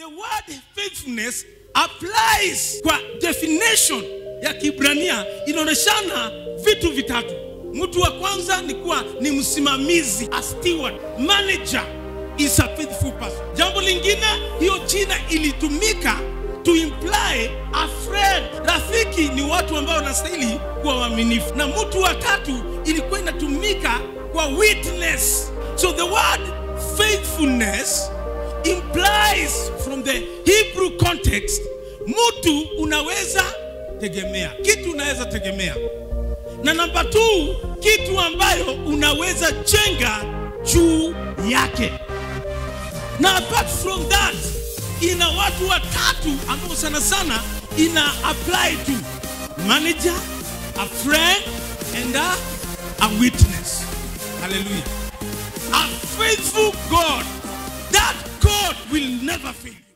the word faithfulness applies kwa definition ya Kibrania inaonyeshana vitu vitatu. Mtu wa kwanza ni kuwa ni msimamizi, a steward, manager is a faithful person. Jambo lingine, hiyo jina ilitumika to imply a friend. Rafiki ni watu ambao wanastahili kuwa waaminifu, na mtu wa tatu ilikuwa inatumika kwa witness. So the word faithfulness implies from the Hebrew context, mtu unaweza tegemea, kitu unaweza tegemea, na namba 2 kitu ambayo unaweza jenga juu yake. Na apart from that, ina watu watatu ambao sana sana ina apply to manager, a friend and a, a witness. Hallelujah. A faithful God, that God will never fail.